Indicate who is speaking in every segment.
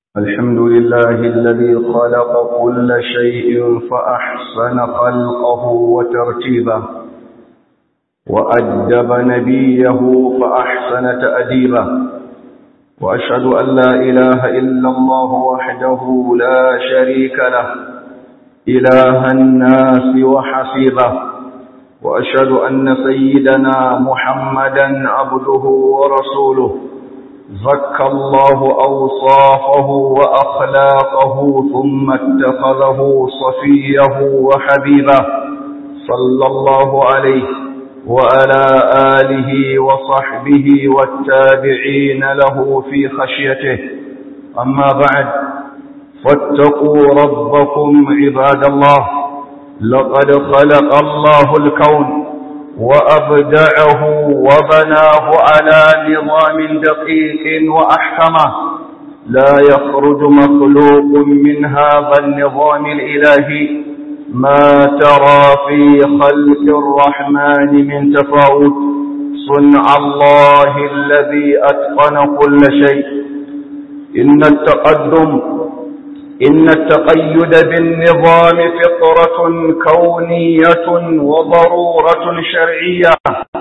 Speaker 1: الحمد لله الذي خلق كل شيء فأحسن خلقه وترتيبه وأدب نبيه فأحسن تأديبه وأشهد أن لا إله إلا الله وحده لا شريك له إله الناس وحسيبه وأشهد أن سيدنا محمدا عبده ورسوله زكى الله أوصافه وأخلاقه ثم اتخذه صفيه وحبيبه صلى الله عليه وعلى آله وصحبه والتابعين له في خشيته أما بعد فاتقوا ربكم عباد الله لقد خلق الله الكون وأبدعه وبناه على نظام دقيق وأحكمه لا يخرج مخلوق من هذا النظام الإلهي ما ترى في خلق الرحمن من تفاوت صنع الله الذي أتقن كل شيء إن التقدم إن التقيد بالنظام فطرة كونية وضرورة شرعية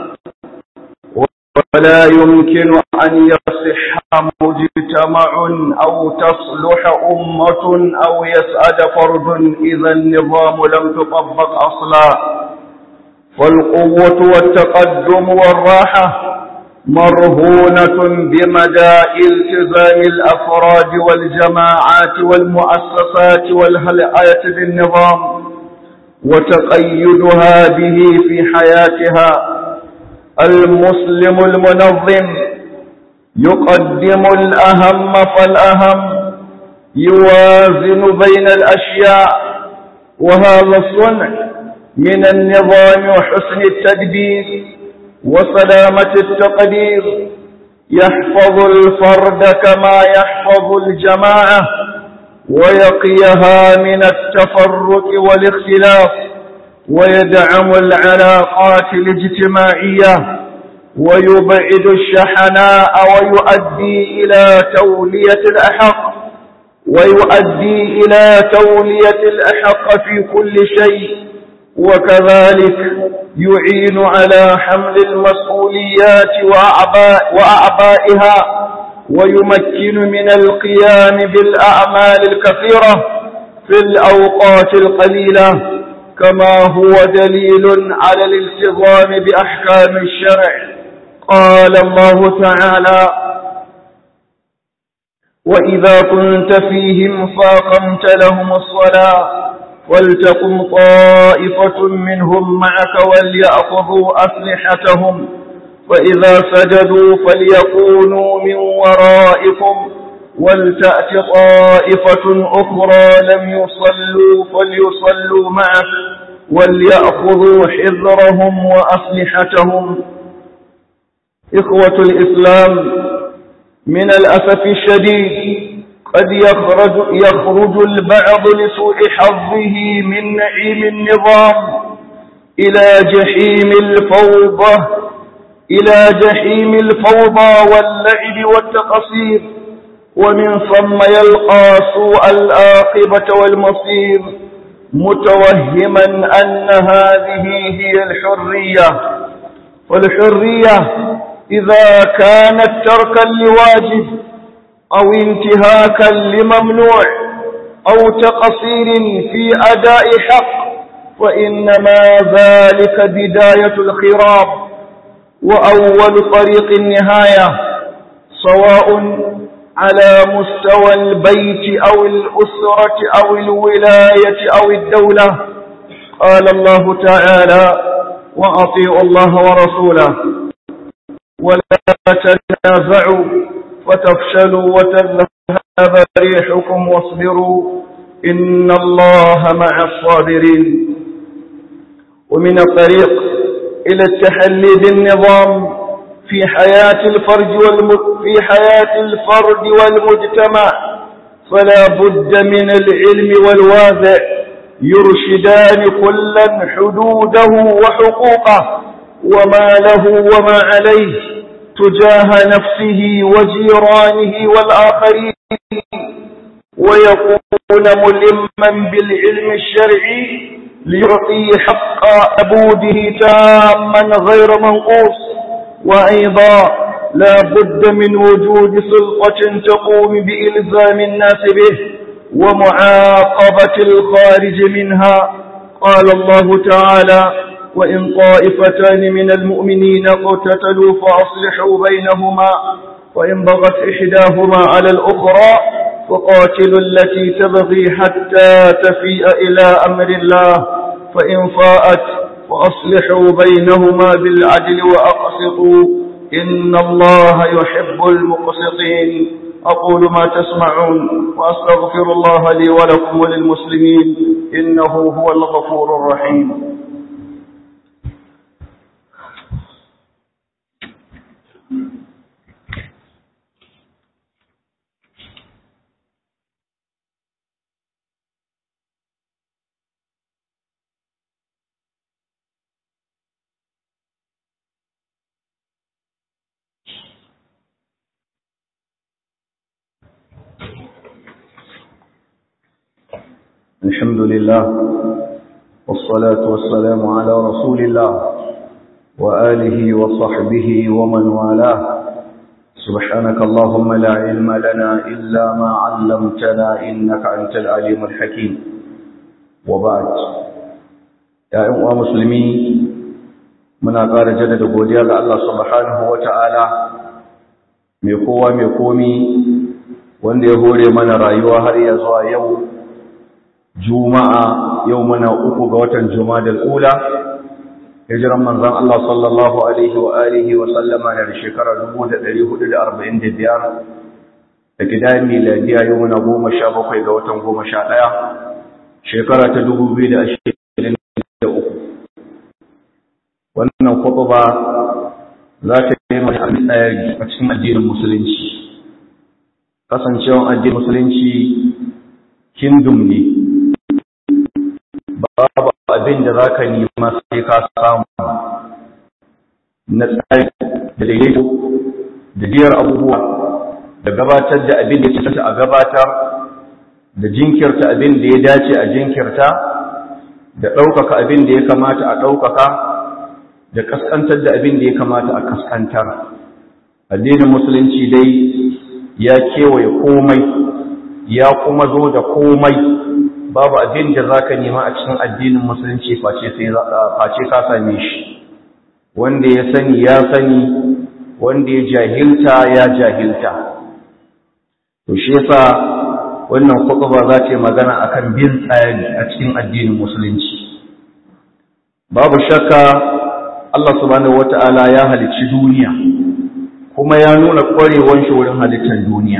Speaker 1: ولا يمكن أن يصح مجتمع أو تصلح أمة أو يسعد فرد إذا النظام لم تطبق أصلا فالقوة والتقدم والراحة مرهونة بمدى التزام الأفراد والجماعات والمؤسسات والهيئات بالنظام وتقيدها به في حياتها المسلم المنظم يقدم الأهم فالأهم يوازن بين الأشياء وهذا الصنع من النظام وحسن التدبير وسلامة التقدير يحفظ الفرد كما يحفظ الجماعة ويقيها من التفرق والاختلاف ويدعم العلاقات الاجتماعية ويبعد الشحناء ويؤدي إلى تولية الأحق ويؤدي إلى تولية الأحق في كل شيء وكذلك يعين على حمل المسؤوليات وأعباء وأعبائها ويمكن من القيام بالأعمال الكثيرة في الأوقات القليلة كما هو دليل على الالتزام بأحكام الشرع قال الله تعالى وإذا كنت فيهم فاقمت لهم الصلاة ولتقم طائفة منهم معك وليأخذوا أسلحتهم فإذا سجدوا فليكونوا من ورائكم ولتأت طائفة أخرى لم يصلوا فليصلوا معك وليأخذوا حذرهم وأسلحتهم إخوة الإسلام من الأسف الشديد قد يخرج, يخرج البعض لسوء حظه من نعيم النظام إلى جحيم الفوضى إلى جحيم الفوضى واللعب والتقصير ومن ثم يلقى سوء الآقبة والمصير متوهما أن هذه هي الحرية والحرية إذا كانت تركا لواجب أو انتهاكا لممنوع أو تقصير في أداء حق فإنما ذلك بداية الخراب وأول طريق النهاية سواء على مستوى البيت أو الأسرة أو الولاية أو الدولة قال الله تعالى وأطيعوا الله ورسوله ولا تنازعوا وتفشلوا وتذهب ريحكم واصبروا إن الله مع الصابرين ومن الطريق إلى التحلي بالنظام في حياة الفرد والم... في حياة الفرد والمجتمع فلا بد من العلم والواذع يرشدان كلا حدوده وحقوقه وما له وما عليه تجاه نفسه وجيرانه والآخرين ويكون ملما بالعلم الشرعي ليعطي حق عبوده تاما غير منقوص وأيضا لا بد من وجود سلطة تقوم بإلزام الناس به ومعاقبة الخارج منها قال الله تعالى وإن طائفتان من المؤمنين اقتتلوا فأصلحوا بينهما وإن بغت إحداهما على الأخرى فقاتلوا التي تبغي حتى تفيء إلى أمر الله فإن فاءت فأصلحوا بينهما بالعدل وأقسطوا إن الله يحب المقسطين أقول ما تسمعون وأستغفر الله لي ولكم وللمسلمين إنه هو الغفور الرحيم الحمد لله والصلاة والسلام على رسول الله وآله وصحبه ومن والاه سبحانك اللهم لا علم لنا إلا ما علمتنا إنك أنت العليم الحكيم وبعد يا أيها المسلمين muna ƙara jaddada godiya ga Allah subhanahu wata'ala mai kowa mai komi wanda ya hore mana rayuwa har ya zuwa yau juma'a yau muna uku ga watan juma'a ula hijiran manzon Allah sallallahu alaihi wa alihi wa sallama da shekara 1445 da kidayen miladiya yau muna goma sha bakwai ga watan goma sha ɗaya shekara ta 2023 wannan ba za ta yi mai abin tsayari a cikin addinin musulunci kasancewan addinin musulunci kingdom ne babu abin da za ka nema sai ka samu na tsari da daidaito da biyar abubuwa da gabatar da abin da ya a gabatar da jinkirta abin da ya dace a jinkirta da ɗaukaka abin da ya kamata a ɗaukaka da ƙasƙantar da abin da ya kamata a ƙasƙantar addinin musulunci dai ya kewaye komai ya kuma zo da komai babu abin da za ka nema a cikin addinin musulunci face ka same shi wanda ya sani ya sani wanda ya jahilta ya jahilta to shi yasa wannan khutba za ta yi magana akan bin tsari a cikin addinin musulunci babu shakka Allah subhanahu wata'ala ya halicci duniya kuma ya nuna ƙwarewar shi wurin halittar duniya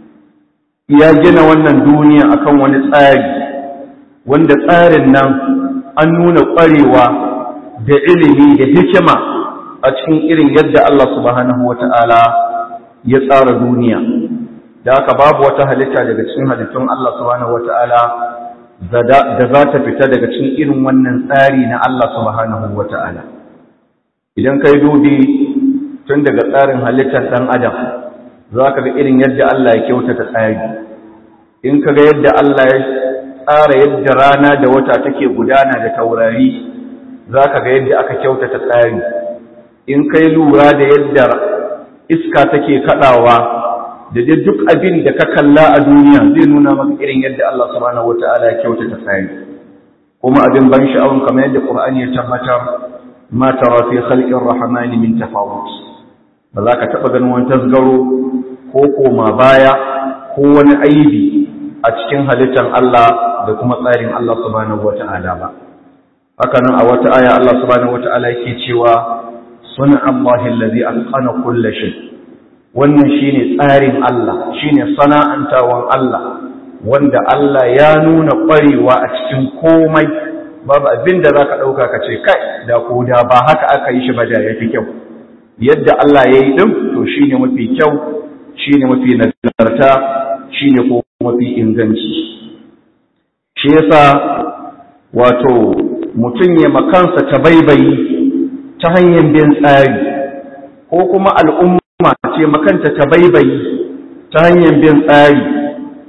Speaker 1: ya gina wannan duniya akan wani tsari wanda tsarin nan an nuna ƙwarewa da ilimi da hikima a cikin irin yadda Allah subhanahu wata'ala ya tsara duniya da haka babu wata halitta daga cikin halittun Allah subhanahu wata'ala da za ta fita daga cikin irin wannan tsari na Allah subhanahu wata'ala idan kai dubi tun daga tsarin halittar ɗan adam za ka ga irin yadda Allah ya kyautata tsari in ka ga yadda Allah ya tsara yadda rana da wata take gudana da taurari za ka ga yadda aka kyautata tsari in kai lura da yadda iska take kaɗawa da dai duk abin da ka kalla a duniya zai nuna maka irin yadda Allah subhanahu wataala ya kyautata tsari kuma abin ban sha'awun kamar yadda Qur'ani ya tabbatar ma tara fi khalqir rahmani min tafawut ba za ka taba ganin wani tasgaro ko koma baya ko wani aibi a cikin halittar Allah da kuma tsarin Allah subhanahu wataala ba haka nan a wata aya Allah subhanahu wataala yake cewa sun'a Allahi allazi atqana kulli shay' wannan shine tsarin Allah shine sana'antawan Allah wanda Allah ya nuna ƙwarewa a cikin komai babu abin da zaka dauka ka ce kai da ko da ba haka aka yi shi ba da yafi kyau yadda Allah ya yi din to shine mafi kyau shine mafi nagarta shine ko mafi inganci shi yasa wato mutum ya makansa ta baibayi ta hanyar bin tsari ko kuma al'umma ce makanta ta baibayi ta hanyar bin tsari to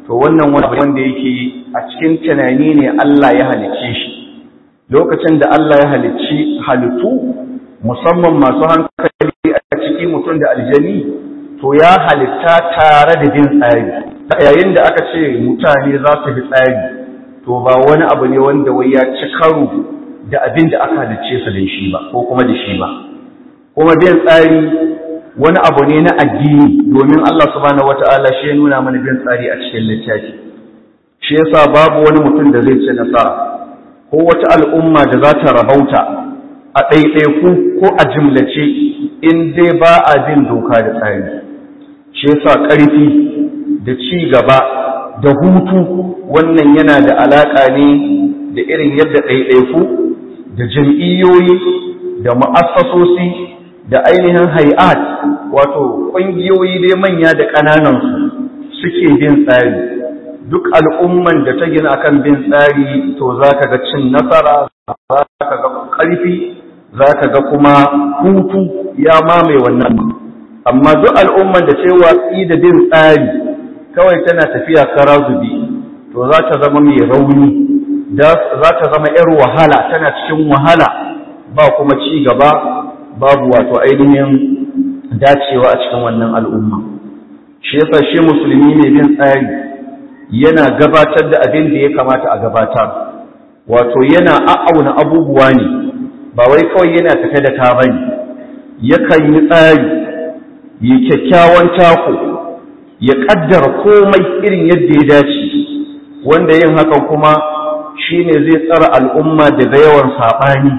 Speaker 1: to wannan wanda yake a cikin tunani ne Allah ya halicce shi lokacin da Allah ya halicci halittu musamman masu hankali a ciki mutum da aljani to ya halitta tare da bin tsari yayin da aka ce mutane za su bi tsari to ba wani abu ne wanda wai ya ci karo da abin da aka halicce su da shi ba ko kuma da shi ba kuma bin tsari wani abu ne na addini domin Allah subhanahu wata'ala shi ya nuna mana bin tsari a cikin littafi shi yasa babu wani mutum da zai ci nasara ko wata al'umma da za ta rabauta a ɗaiɗaiku ko a jimlace in dai ba a bin doka da tsari shi yasa ƙarfi da ci gaba da hutu wannan yana da alaƙa ne da irin yadda ɗaiɗaiku da jam'iyyoyi da ma'assasosi da ainihin hay'at wato ƙungiyoyi dai manya da ƙananansu suke bin tsari duk al'umman da ta gina akan bin tsari to za ka ga cin nasara za ka ga ƙarfi za ka ga kuma hutu ya mamaye wannan amma duk al'umman da ce watsi da bin tsari kawai tana tafiya kara zubi to za ta zama mai rauni za ta zama 'yar wahala tana cikin wahala ba kuma ci gaba babu wato ainihin dacewa a cikin wannan al'umma shi yasa shi musulmi ne bin tsari yana gabatar da abin da ya kamata a gabatar wato yana a'auna abubuwa ne ba wai kawai yana tafe da ta bane yakan yi tsari yi kyakkyawan tako ya kaddara komai irin yadda ya dace wanda yin hakan kuma shine zai tsara al'umma daga yawan saɓani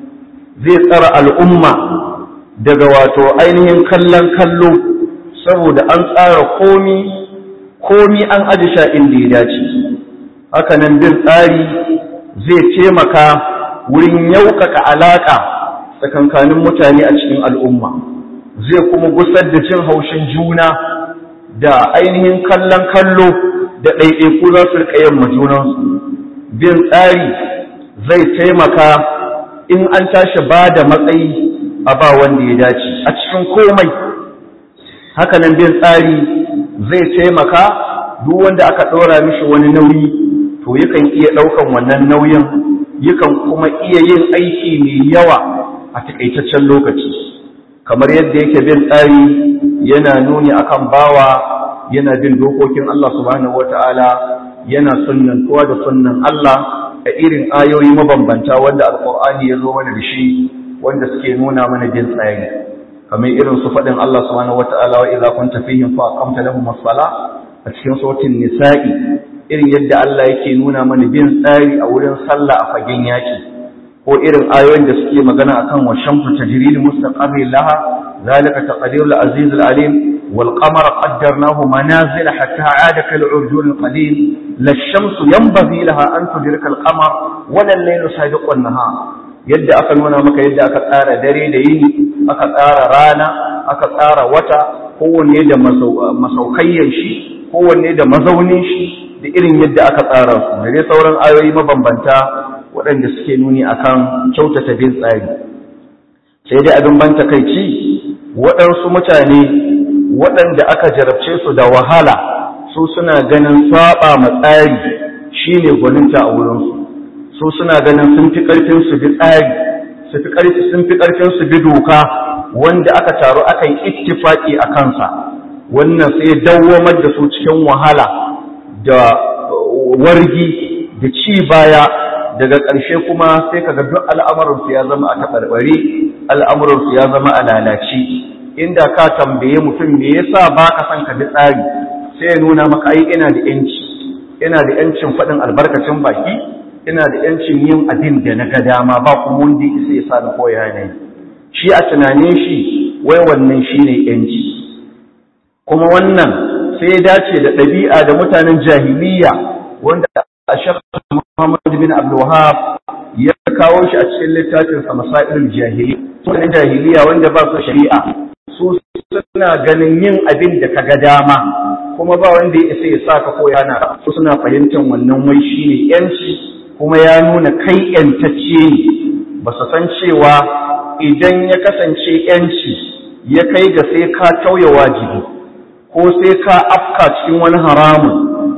Speaker 1: zai tsara al'umma daga wato ainihin kallon kallo saboda an tsara komi komi an aji sha inda ya dace hakanan bin tsari zai taimaka wurin yaukaka alaƙa tsakankanin mutane a cikin al'umma zai kuma gusar da jin haushin juna da ainihin kallon kallo da ɗaiɗaiku za su riƙa yin majunansu bin tsari zai taimaka in an tashi ba da matsayi a ba wanda ya dace a cikin komai hakanan bin tsari zai taimaka duk wanda aka ɗora mishi wani nauyi to yakan iya ɗaukan wannan nauyin yakan kuma iya yin aiki mai yawa a takaitaccen lokaci kamar yadda yake bin tsari yana nuni akan bawa yana bin dokokin Allah subhanahu wata'ala yana sunnantuwa da sunnan Allah a irin ayoyi mabambanta wanda alqur'ani ya zo mana da shi wanda suke nuna mana bin tsari kamar irin su faɗin Allah subhanahu wata'ala wa idza kunta fihim fa aqamta lahum as-salah a cikin sautin nisa'i irin yadda Allah yake nuna mana bin tsari a wurin sallah a fagen yaki ko irin ayoyin da suke magana akan wa shamsu tajri li mustaqarri laha zalika taqdirul aziz alim wal qamara qaddarnahu manazil hatta aada kal urjun al qadim la shamsu yanbaghi laha an tudrika al qamar wa al laylu sabiqu an nahar yadda aka nuna maka yadda aka tsara dare da yini aka tsara rana aka tsara wata kowanne da masaukayyan shi kowanne da mazaunin shi da irin yadda aka tsara su da dai sauran ayoyi mabambanta waɗanda suke nuni akan kyautata bin tsari sai dai abin ban takaici waɗansu mutane waɗanda aka jarabce su da wahala su suna ganin saba ma tsari shine gwaninta a wurinsu su suna ganin sun fi ƙarfin su bi tsari su fi ƙarfi sun fi ƙarfin su bi doka wanda aka taru aka yi ittifaki a kansa wannan sai dawwamar da su cikin wahala da wargi da ci baya daga ƙarshe kuma sai kaga duk al'amuransu ya zama a taɓarɓare al'amuransu ya zama a lalace inda ka tambaye mutum me yasa ba ka son ka bi tsari sai ya nuna maka ai ina da yanci ina da yancin faɗin albarkacin baki ina da yancin yin abin da na ga dama ba kuma wanda ya isa ya sa ni koya ne shi a tunanin shi wai wannan shine yanci kuma wannan sai ya dace da ɗabi'a da mutanen jahiliya wanda a shakka Muhammad bin Abdul Wahab ya kawo shi a cikin littafin sa Masailul Jahiliya mutanen jahiliya wanda ba su shari'a su suna ganin yin abin da kaga dama kuma ba wanda ya isa ya sa ka ko yana su suna fahimtar wannan wai shine yanci kuma ya nuna kai yantacce ne ba su san cewa idan ya kasance yanci ya kai ga sai ka tauye wajibi ko sai ka afka cikin wani haramun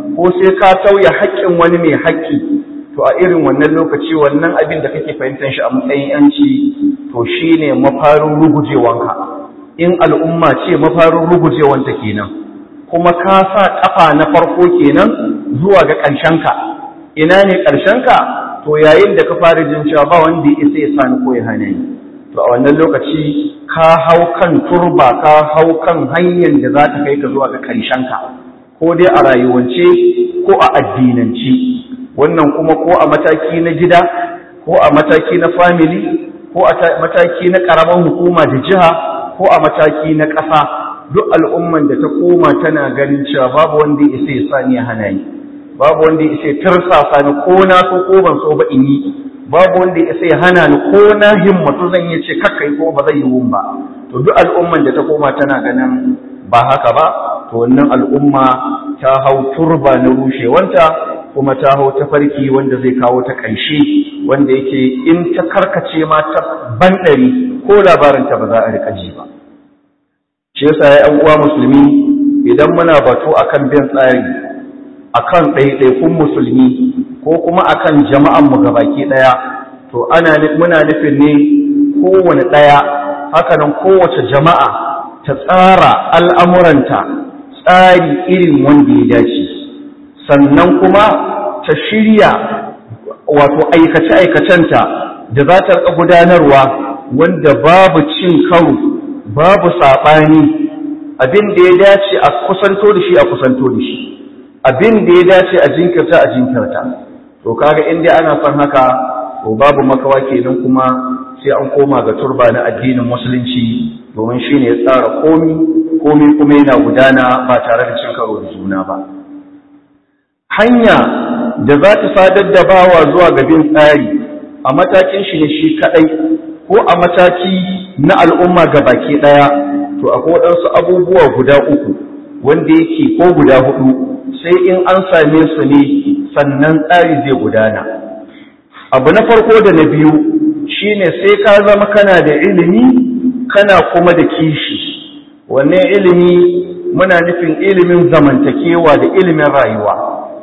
Speaker 1: ko sai ka tauya haƙƙin wani mai haƙƙi to a irin wannan lokaci wannan abin da kake fahimtar shi a matsayin yanci to shine mafarin rugujewanka in al'umma ce mafarin rugujewanta kenan kuma ka sa kafa na farko kenan zuwa ga ƙarshenka ina ne ƙarshenka to yayin da ka fara jin cewa ba wanda ya isa ya sani ko ya hana ni to a wannan lokaci ka hau kan turba ka hau kan hanyar da za ta kai ka zuwa ga ƙarshenka ko dai a rayuwance ko a addinance wannan kuma ko a mataki na gida ko a mataki na family ko a mataki na ƙaramin hukuma da jiha ko a mataki na ƙasa duk al'umman da ta koma tana ganin cewa babu wanda ya isa ya sani ya hana ni babu wanda ya isa ya tarsasa ni ko na so ko ban so ba in yi babu wanda ya isa ya hana ni ko na himmatu zan yi ce kakka yi ko ba zai yi wun ba to duk al'umman da ta koma tana ganin ba haka ba to wannan al'umma ta hau turba na rushewanta kuma ta hau ta farki wanda zai kawo ta ƙarshe wanda yake in ta karkace ma ta banɗari ko labarinta ba za a riƙa ji ba shi yasa ya ‘yan uwa musulmi idan muna batu akan bin tsari akan ɗaiɗaikun musulmi ko kuma akan jama'an mu gabaki ɗaya to ana muna nufin ne kowane ɗaya hakanan kowace jama'a ta tsara al'amuranta tsari irin wanda ya dace sannan kuma ta shirya wato aikace-aikacenta da za ta gudanarwa wanda babu cin karo babu saɓani abin da ya dace a kusanto da shi a kusanto da shi abin da ya dace a jinkirta a jinkirta to kaga in dai ana son haka to babu makawa kenan kuma sai an koma ga turba na addinin musulunci domin shine ya tsara komi komi kuma yana gudana ba tare da cin karo da juna ba hanya da za ta sadar da bawa zuwa ga bin tsari a matakin shi ne shi kadai ko a mataki na al'umma ga baki daya to akwai waɗansu abubuwa guda uku wanda yake ko guda hudu sai in an same su ne sannan tsari zai gudana abu na farko da na biyu shine sai ka zama kana da ilimi kana kuma da kishi wannan ilimi muna nufin ilimin zamantakewa da ilimin rayuwa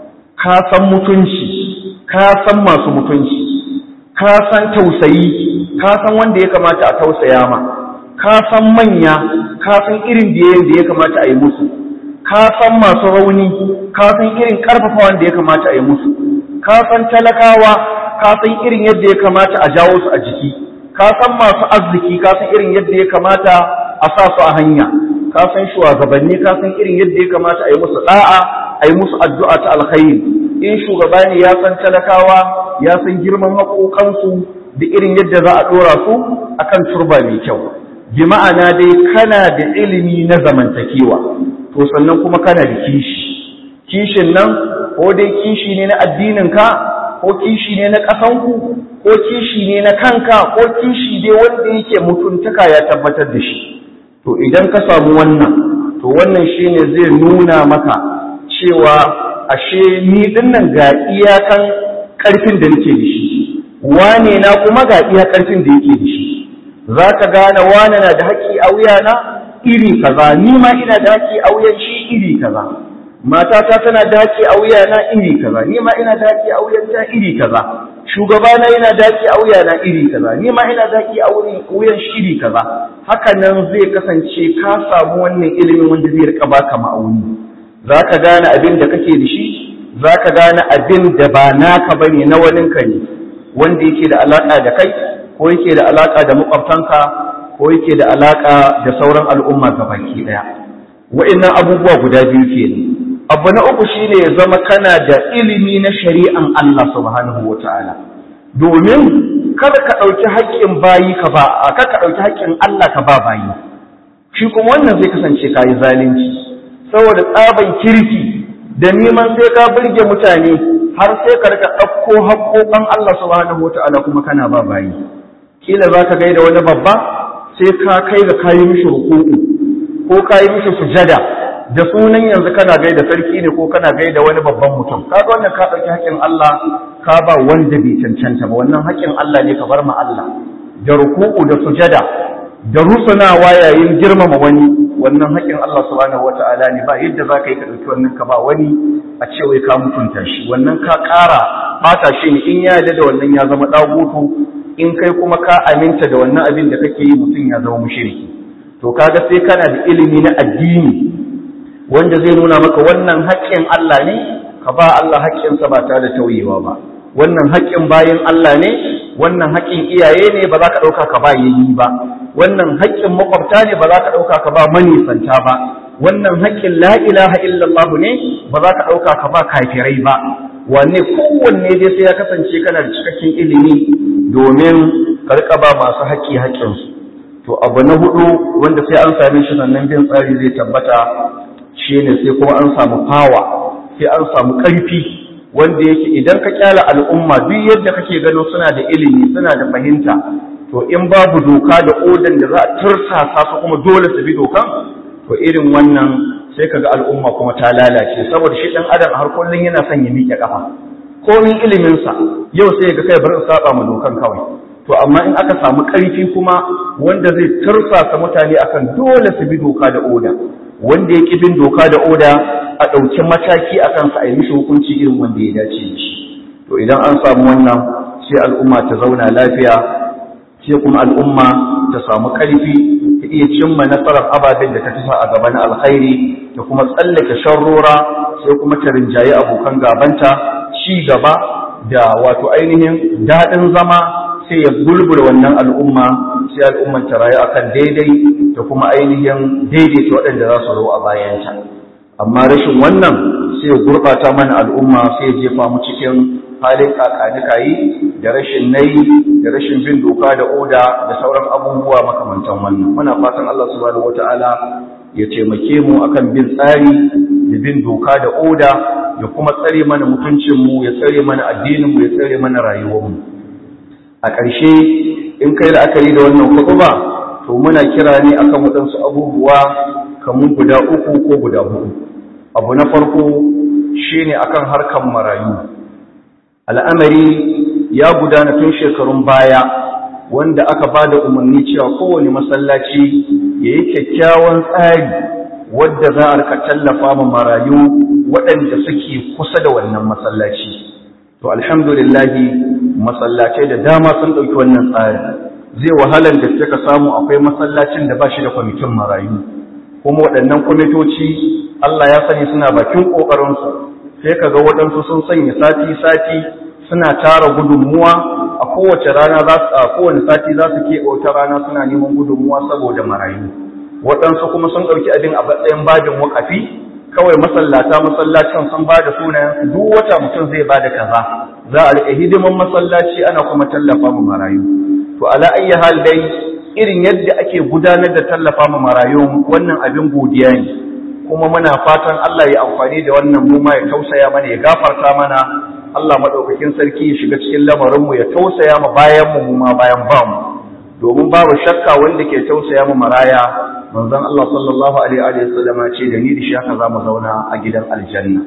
Speaker 1: ka san mutunci ka san masu mutunci ka san tausayi ka san wanda ya kamata a tausaya ma ka san manya ka san irin biyayen da ya kamata a yi musu ka san masu rauni ka san irin karfafa wanda ya kamata a yi musu ka san talakawa ka san irin yadda ya kamata a jawo su a jiki ka san masu arziki ka san irin yadda ya kamata a sa su a hanya ka san shugabanni ka san irin yadda ya kamata a yi musu da'a a yi musu addu'a ta alkhairi in shugaba ne ya san talakawa ya san girman haƙoƙansu da irin yadda za a ɗora su akan turba mai kyau bi ma'ana dai kana da ilimi na zamantakewa to sannan kuma kana da kishi kishin nan ko dai kishi ne na addininka ko kishi ne na ƙasanku ko kishi ne na kanka ko kishi dai wanda yake mutuntaka ya tabbatar da shi to idan ka samu wannan to wannan shine zai nuna maka cewa ashe ni dinnan ga iyakan ƙarfin da nake da shi wane na kuma ga iya ƙarfin da yake da shi za ka gane wane na da haƙƙi a wuyana iri kaza ni ma ina da haƙƙi a wuyan shi iri kaza matata tana da haƙƙi a wuyana iri kaza ni ma ina da haƙƙi a wuyanta iri kaza shugabana yana da haƙƙi a wuyana iri kaza ni ma ina da haƙƙi a wuyan shi iri kaza haka nan zai kasance ka samu wannan ilimin wanda zai rika baka ma'auni za ka gane abin da kake da shi za ka gane abin da ba naka bane na waninka ne wanda yake da alaƙa da kai ko yake da alaƙa da makwabtanka ko yake da alaƙa da sauran al'umma baki ɗaya wa'annan abubuwa guda biyu kenan abu na uku shine ya zama kana da ilimi na shari'an Allah subhanahu wata'ala domin kada ka ɗauki haƙƙin bayi ka ba kada ka ɗauki haƙƙin Allah ka ba bayi shi kuma wannan zai kasance kayi zalunci saboda tsaban kirki da neman sai ka burge mutane har sai ka rika ɗauko haƙƙoƙan Allah subhanahu wata'ala kuma kana ba bayi kila za ka gaida wani babba sai ka kai ga kayi mishi ruku'u ko kayi mishi sujada da sunan yanzu kana gaida sarki ne ko kana gaida wani babban mutum kaga wannan ka dauki haƙin Allah ka ba wanda bai cancanta ba wannan haƙin Allah ne ka bar ma Allah da ruku'u da sujada da rusunawa yayin girmama wani wannan haƙin Allah subhanahu wata'ala ne ba yadda za ka yi ka ɗauki wannan ka ba wani a ce wai ka mutunta shi wannan ka ƙara ɓata shi ne in ya yarda da wannan ya zama ɗagutu in kai kuma ka aminta da wannan abin da kake yi mutum ya zama mushriki to kaga sai kana da ilimi na addini wanda zai nuna maka wannan haƙƙin Allah ne ka ba Allah haƙƙinsa ba tare da tauyewa ba wannan haƙƙin bayan Allah ne wannan haƙƙin iyaye ne ba za ka ɗauka ka ba yayi ba wannan haƙƙin makwabta ne ba za ka ɗauka ka ba manisanta ba wannan haƙƙin la ilaha illallah ne ba za ka ɗauka ka ba kafirai ba wanne kowanne dai sai ya kasance kana da cikakken ilimi domin karka ba masu haƙƙi haƙƙinsu to abu na hudu wanda sai an same shi sannan bin tsari zai tabbata shine sai kuma an samu fawa sai an samu ƙarfi wanda yake idan ka kyala al'umma duk yadda kake gano suna da ilimi suna da fahimta to in babu doka da odan da za a tursasa su kuma dole su bi dokan to irin wannan sai kaga al'umma kuma ta lalace saboda shi dan adam har kullun yana son ya miƙe kafa komin ilimin sa yau sai ga kai bar in saba ma dokan kawai to amma in aka samu ƙarfi kuma wanda zai tursasa mutane akan dole su bi doka da oda wanda ya bin doka da oda a ɗauki mataki a kansa a yi mishi hukunci irin wanda ya dace da shi to idan an samu wannan sai al'umma ta zauna lafiya sai kuma al'umma ta samu ƙarfi ta iya cimma nasarar ababen da ta tafa a gaba na alkhairi ta kuma tsallake sharrora sai kuma ta rinjaye abokan gabanta ci gaba da wato ainihin daɗin zama sai ya bulbula wannan al'umma sai al'umman ta rayu akan daidai da kuma ainihin daidaita waɗanda za su zo a bayanta amma rashin wannan sai ya gurɓata mana al'umma sai ya jefa mu cikin halin kakanikayi da rashin nayi da rashin bin doka da oda da sauran abubuwa makamantan wannan muna fatan Allah subhanahu wataala ya taimake mu akan bin tsari da bin doka da oda ya kuma tsare mana mutuncin mu ya tsare mana addinin mu ya tsare mana rayuwar mu a ƙarshe in kai la'akari da wannan kutuba to muna kira ne akan waɗansu abubuwa kamar guda uku ko guda hudu abu na farko shine akan harkan marayu al'amari ya gudana tun shekarun baya wanda aka ba da umarni cewa kowane masallaci ya yi kyakkyawan tsari wadda za a rika tallafa ma marayu waɗanda suke kusa da wannan masallaci to alhamdulillahi masallacai da dama sun ɗauki wannan tsari zai wahalar da suka samu akwai masallacin da ba shi da kwamitin marayu kuma waɗannan kwamitoci Allah ya sani suna bakin ƙoƙarinsu sai ka ga waɗansu sun sanya sati-sati suna tara gudunmuwa a kowace rana za su a kowane sati za su keɓe wata rana suna neman gudunmuwa saboda marayu waɗansu kuma sun ɗauki abin a matsayin bajin wakafi kawai masallata masallacin sun ba da sunayen duk wata mutum zai ba da kaza za a riƙe hidiman masallaci ana kuma tallafa mu marayu to ala ayyi hal dai irin yadda ake gudanar da tallafa mu marayu wannan abin godiya ne kuma muna fatan Allah ya amfani da wannan mu ma ya tausaya mana ya gafarta mana Allah madaukakin sarki ya shiga cikin lamarin mu ya tausaya ma bayan mu ma bayan ba mu domin babu shakka wanda ke tausaya mu maraya manzon Allah sallallahu alaihi wa sallama ce da ni da shi haka zamu zauna a gidan aljanna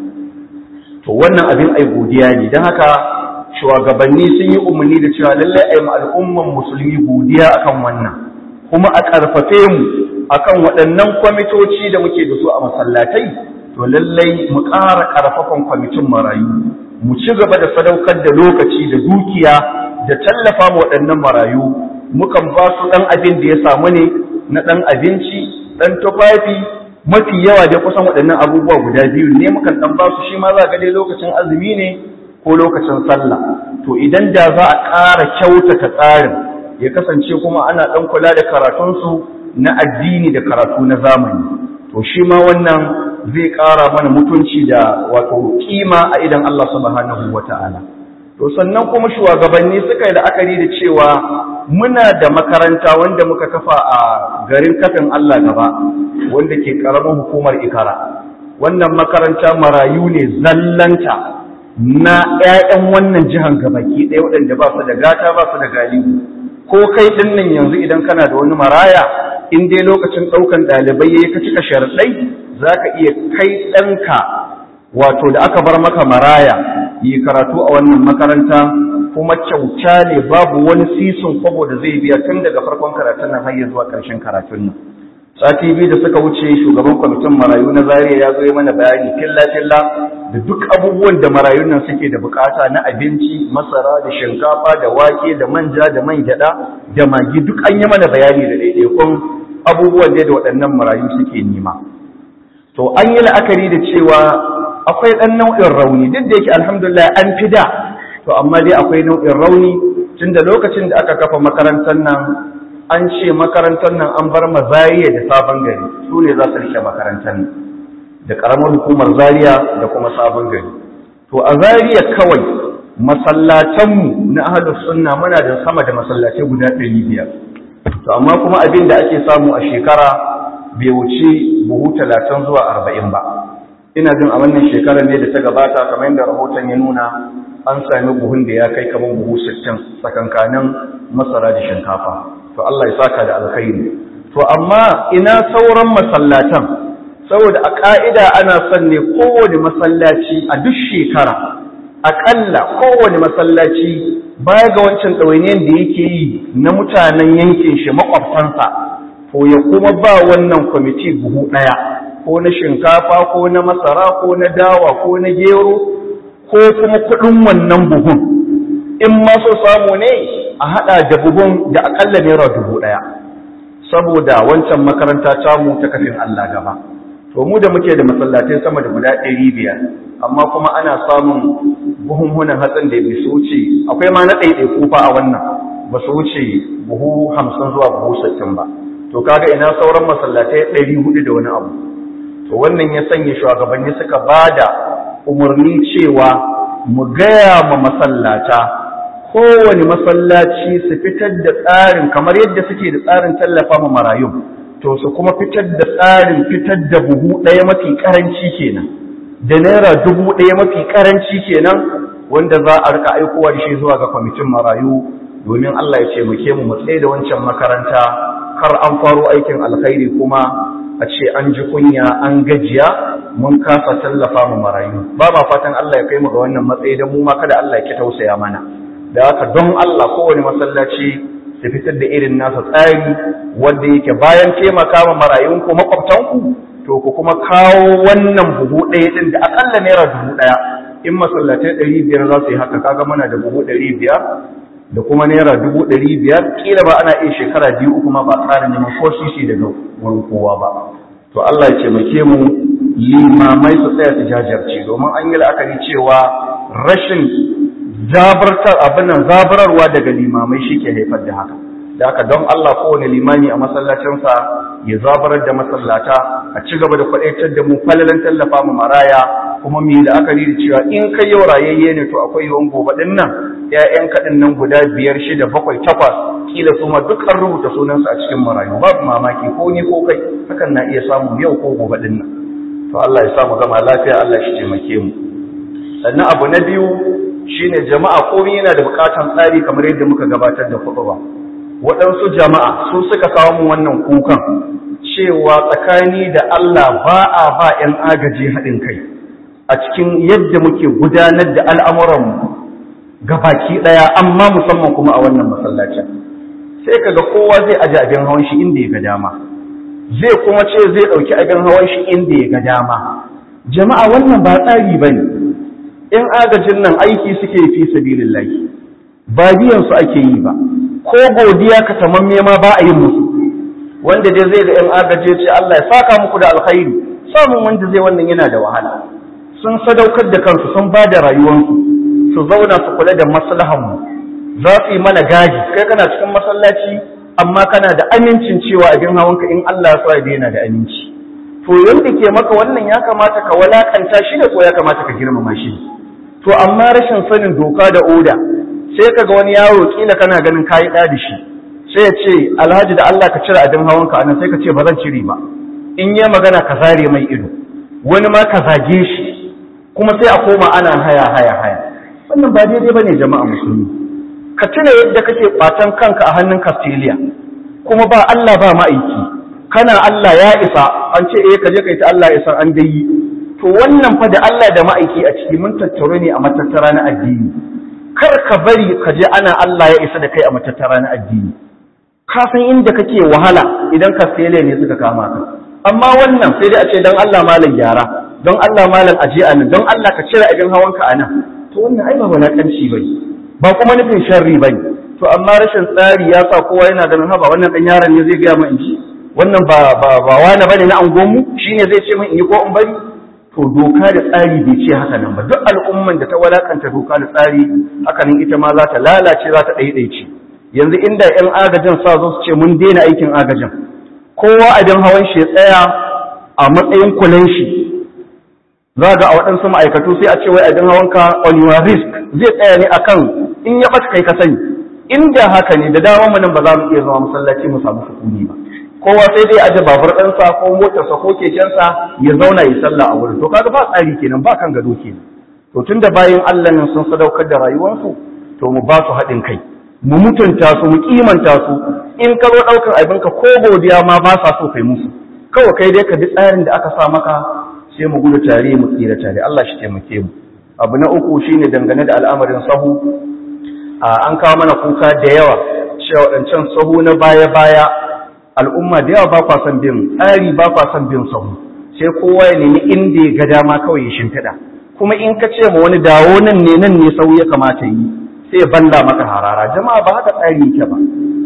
Speaker 1: to wannan abin ai godiya ne dan haka shugabanni sun yi umarni da cewa lallai ai ma al'umman musulmi godiya akan wannan kuma a karfafe mu akan waɗannan kwamitoci da muke da su a masallatai to lallai mu ƙara ƙarfafan kwamitin marayu mu ci gaba da sadaukar da lokaci da dukiya da tallafa ma waɗannan marayu mukan ba su ɗan abin da ya samu ne na ɗan abinci ɗan tufafi mafi yawa da kusan waɗannan abubuwa guda biyu ne mukan ɗan ba su shi ma za ga dai lokacin azumi ne ko lokacin sallah to idan da za a ƙara kyautata tsarin ya kasance kuma ana ɗan kula da karatunsu na addini da karatu na zamani to shi ma wannan zai ƙara mana mutunci da wato kima a idan Allah subhanahu wata'ala to sannan kuma shugabanni suka yi la'akari da cewa muna da makaranta wanda muka kafa a garin kafin Allah gaba wanda ke karamin hukumar ikara wannan makaranta marayu ne zallanta na 'ya'yan wannan jihan gabaki ɗaya waɗanda ba su da gata ba su da galibu ko kai ɗin nan yanzu idan kana da wani maraya in dai lokacin ɗaukan ɗalibai ya ka cika sharaɗai za ka iya kai ɗanka wato da aka bar maka maraya yi karatu a wannan makaranta kuma kyauta ne babu wani sisin kwabo da zai biya tun daga farkon karatun nan har zuwa ƙarshen karatun nan sati biyu da suka wuce shugaban kwamitin marayu na zariya ya zo mana bayani filla filla da duk abubuwan da marayun nan suke da bukata na abinci masara da shinkafa da wake da manja da man gyada da magi duk an yi mana bayani da daidaikun abubuwan da waɗannan marayu suke nema to an yi la'akari da cewa akwai ɗan nau'in rauni duk da yake alhamdulillah an fi da to amma dai akwai nau'in rauni tun da lokacin da aka kafa makarantar nan an ce makarantar nan an bar mazariya da sabon gari su ne za su rike makarantar nan da ƙaramar hukumar zariya da kuma sabon gari to a zariya kawai masallatanmu na ahalus sunna muna da sama da masallatai guda ɗari biyar to amma kuma abin da ake samu a shekara bai wuce buhu talatin zuwa arba'in ba ina jin a wannan shekarar ne da ta gabata kamar yadda rahoton ya nuna an sami buhun da ya kai kamar buhu sittin tsakankanin masara da shinkafa to Allah ya saka da alkhairi to amma ina sauran masallatan saboda a ka'ida ana son ne kowane masallaci a duk shekara aƙalla kowane masallaci baya ga wancan ɗawainiyar da yake yi na mutanen yankin shi makwabtansa ko ya kuma ba wannan kwamiti buhu ɗaya ko na shinkafa ko na masara ko na dawa ko na gero ko kuma kuɗin wannan buhun in ma so samu ne a haɗa da buhun da aƙalla naira dubu ɗaya saboda wancan makaranta tamu ta kafin Allah gaba to mu da muke da masallatai sama da guda ɗari biyar amma kuma ana samun buhunhunan hatsin da bai su wuce akwai ma na ɗaiɗai kufa a wannan ba su wuce buhu hamsin zuwa buhu sittin ba to kaga ina sauran masallatai ɗari hudu da wani abu to wannan ya sanya shugabanni suka ba da umarni cewa mu gaya ma masallata kowane masallaci su fitar da tsarin kamar yadda suke da tsarin tallafa ma marayu to su kuma fitar da tsarin fitar da buhu ɗaya mafi ƙaranci kenan da naira dubu ɗaya mafi ƙaranci kenan wanda za a rika aikowa da shi zuwa ga kwamitin marayu domin Allah ya ce muke mu tsaye da wancan makaranta kar an faro aikin alkhairi kuma a ce an ji kunya an gajiya mun kasa tallafa mu marayu ba ma fatan Allah ya kai mu ga wannan matsayi da mu ma kada Allah ya ki tausaya mana da haka don Allah kowane masallaci su fitar da irin nasa tsari wanda yake bayan taimaka ma marayun ku makwabtanku to ku kuma kawo wannan buhu ɗaya ɗin da akalla naira dubu ɗaya in masallatai ɗari biyar za su yi haka kaga muna da buhu ɗari biyar da kuma naira dubu ɗari biyar ƙila ba ana iya shekara biyu uku ma ba tsara neman ko sisi daga wurin kowa ba to Allah ya taimake mu limamai su tsaya su jajirce domin an yi la'akari cewa rashin zabartar abin nan zabararwa daga limamai shi ke haifar da haka da haka don Allah kowane limami a masallacinsa ya zabarar da masallata a ci gaba da kwaɗaitar da mu falalan tallafa mu maraya kuma mu yi la'akari da cewa in kai yau rayayye ne to akwai yawan gobe ɗin nan ƴaƴan kaɗin nan guda biyar shida bakwai takwas kila su ma duk an rubuta sunansu a cikin marayu babu mamaki ko ni ko kai hakan na iya samun yau ko gobe ɗin nan to Allah ya samu gama lafiya Allah shi taimake mu sannan abu na biyu shine jama'a komai yana da bukatan tsari kamar yadda muka gabatar da ba. waɗansu jama'a su suka kawo mu wannan kukan cewa tsakani da Allah ba a ba 'yan agaji haɗin kai a cikin yadda muke gudanar da al'amuranmu ga baki ɗaya amma musamman kuma a wannan masallacin sai kaga kowa zai aji abin hawan shi inda ya ga dama zai kuma ce zai ɗauki abin hawan shi inda ya ga dama jama'a wannan ba tsari ba ne in agajin nan aiki suke fi sabilillahi ba biyan su ake yi ba ko godiya ka tamamme ma ba a yin musu wanda dai zai ga yan agaje ce Allah ya saka muku da alkhairi samun wanda zai wannan yana da wahala sun sadaukar da kansu sun ba da rayuwarsu su zauna su kula da maslahan mu za su yi mana gaji kai kana cikin masallaci amma kana da amincin cewa abin hawanka in Allah ya sa ya daina da aminci to yanda ke maka wannan ya kamata ka walakanta shi da ko ya kamata ka girmama shi to amma rashin sanin doka da oda sai ka ga wani yaro kila kana ganin kayi ɗa da shi sai ya ce alhaji da Allah ka cire abin hawanka anan sai ka ce ba zan cire ba in yi magana ka zare mai ido wani ma ka zage shi kuma sai a koma ana haya haya haya wannan ba daidai bane jama'a musulmi ka tuna yadda kake kwatan kanka a hannun Castelia kuma ba Allah ba ma'aiki kana Allah ya isa an ce eh ka je kai ta Allah isa an dai to wannan fa da Allah da ma'aiki a ciki mun tattaure ne a matattara na addini kar ka bari ka je ana Allah ya isa da kai a matattara na addini ka san inda kake wahala idan ka sele ne suka kama ka amma wannan sai dai a ce dan Allah malam gyara don Allah malam aje a nan don Allah ka cire abin hawanka a nan to wannan ai ba wulaƙanci ba ba kuma nufin sharri ba to amma rashin tsari ya sa kowa yana ganin haba wannan ɗan yaron ne zai gaya min in ji wannan ba ba ba wani bane na angonmu shine zai ce min in yi ko in bari to doka da tsari bai ce haka nan ba duk al'umman da ta walakanta doka da tsari haka nan ita ma za ta lalace za ta ɗaiɗaice yanzu inda 'yan agajin sa zo su ce mun daina aikin agajin kowa abin hawan shi ya tsaya a matsayin kulan shi za ga a waɗansu ma'aikatu sai a ce wai abin hawan ka on your risk zai tsaya ne akan in ya ɓata kai ka sani inda haka ne da dama mu nan ba za mu iya zama masallaci mu samu sukuni ba kowa sai dai aje babur ɗansa ko motarsa ko kekensa ya zauna ya sallah a wurin to kaga ba tsari kenan ba kan gado kenan to tunda bayan Allah nan sun sadaukar da rayuwarsu to mu ba su haɗin kai mu mutunta su mu kimanta su in ka zo ɗaukar abinka ko godiya ma ba sa so kai musu kawai kai dai ka bi tsarin da aka sa maka sai mu gudu tare mu tsira tare Allah shi taimake mu abu na uku shine dangane da al'amarin sahu an kawo mana kuka da yawa cewa waɗancan sahu na baya-baya al'umma da yawa ba kwa son bin tsari ba kwa son bin sahu sai kowa ya nemi inda ya ga dama kawai ya shimfiɗa kuma in ka ce ma wani dawo nan ne nan ne sahu ya kamata yi sai banda maka harara jama'a ba haka tsari yake ba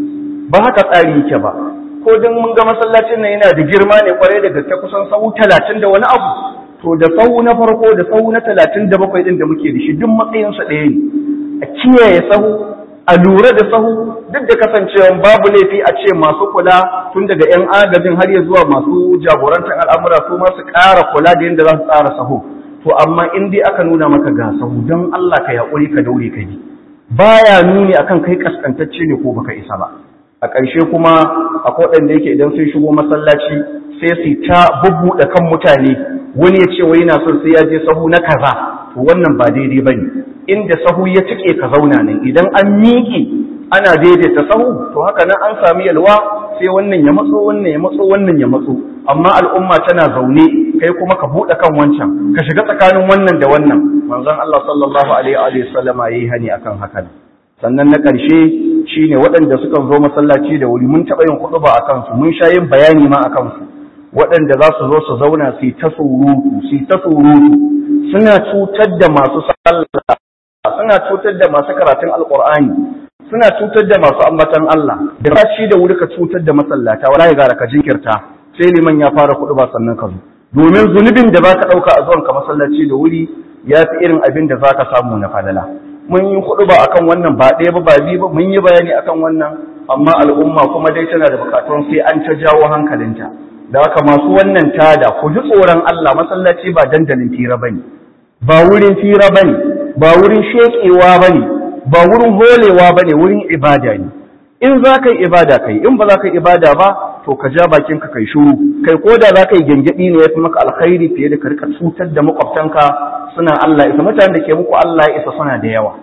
Speaker 1: ba haka tsari yake ba ko dan mun ga masallacin nan yana da girma ne kwarai da gaske kusan sahu talatin da wani abu to da sahu na farko da sahu na talatin da bakwai din da muke da shi duk matsayinsa ɗaya ne a kiyaye sahu a lura da sahu duk da kasancewa babu laifi a ce masu kula tun daga 'yan agajin har ya zuwa masu jagorantar al'amura su masu ƙara kula da yadda za su tsara sahu to amma in dai aka nuna maka ga sahu don Allah ka yaƙuri ka daure ka bi baya nuni akan kai kaskantacce ne ko baka isa ba a ƙarshe kuma akwai waɗanda yake idan sun shigo masallaci sai su ta bubbuɗe kan mutane wani ya ce wai yana son sai ya je sahu na kaza to wannan ba daidai bane inda sahu ya tike ka zauna nan idan an miƙe ana daidaita sahu to haka nan an sami yalwa sai wannan ya matso wannan ya matso wannan ya matso amma al'umma tana zaune kai kuma ka buɗe kan wancan ka shiga tsakanin wannan da wannan manzon Allah sallallahu alaihi wa sallama yayi hani akan haka sannan na ƙarshe shine waɗanda suka zo masallaci da wuri mun taɓa yin kuɗuba a kansu mun sha yin bayani ma a kansu waɗanda za su zo su zauna su ta surutu su ta surutu suna cutar da masu sallah suna cutar da masu karatun alƙur'ani suna cutar da masu ambatan Allah da shi da wuri ka cutar da masallata wala ya gara ka jinkirta sai liman ya fara kuɗu ba sannan ka zo domin zunubin da baka ɗauka a zuwan ka masallaci da wuri ya fi irin abin da zaka samu na falala mun yi kuɗu ba akan wannan ba ɗaya ba ba biyu ba mun yi bayani akan wannan amma al'umma kuma dai tana da bukatun sai an ta jawo hankalinta da haka masu wannan tada ku ji tsoron Allah masallaci ba dandalin fira bane ba wurin fira bane ba wurin shekewa bane ba wurin holewa bane wurin ibada ne in za ka yi ibada kai in ba za ka yi ibada ba to ka ja bakin ka kai shuru kai ko da za ka yi gyangyaɗi ne ya fi maka alkhairi fiye da ka rika cutar da makwabtanka suna Allah isa mutanen da ke muku Allah ya isa suna da yawa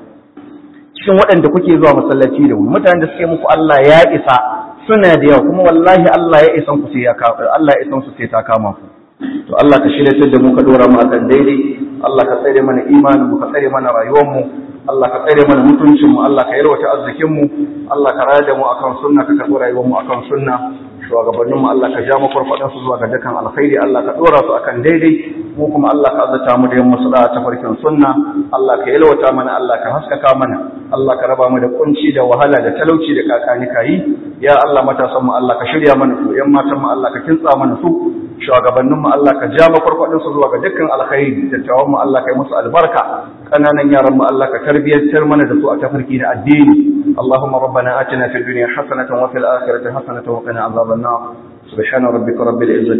Speaker 1: cikin waɗanda kuke zuwa masallaci da wuri mutanen da suke muku Allah ya isa suna da yawa kuma wallahi Allah ya isan ku sai ya Allah ya isan su sai ta kama ku to Allah ka shirya da mu ka dora mu akan daidai Allah ka tsare mana imanin mu ka tsare mana rayuwar mu Allah ka tsare mana mutuncin mu Allah ka yarwata arzikin mu Allah ka raya da mu akan sunna ka karɓi rayuwar mu akan sunna shugabannin mu Allah ka ja mu farfadan su zuwa ga dukkan alkhairi Allah ka dora su akan daidai mu kuma Allah ka azata mu da yin musu ta farkin sunna Allah ka yalwata mana Allah ka haskaka mana Allah ka raba mu da kunci da wahala da talauci da kakani kayi ya Allah matasan mu Allah ka shirya mana su yan matan mu Allah ka kintsa mana su shugabannin mu Allah ka ja mu farfadan su zuwa ga dukkan alkhairi dattawan mu Allah ka yi musu albarka kananan yaran mu Allah ka tarbiyyantar mana da su a tafarki da addini اللهم ربنا آتنا في الدنيا حسنة وفي الآخرة حسنة وقنا عذاب النار سبحان ربك رب العزة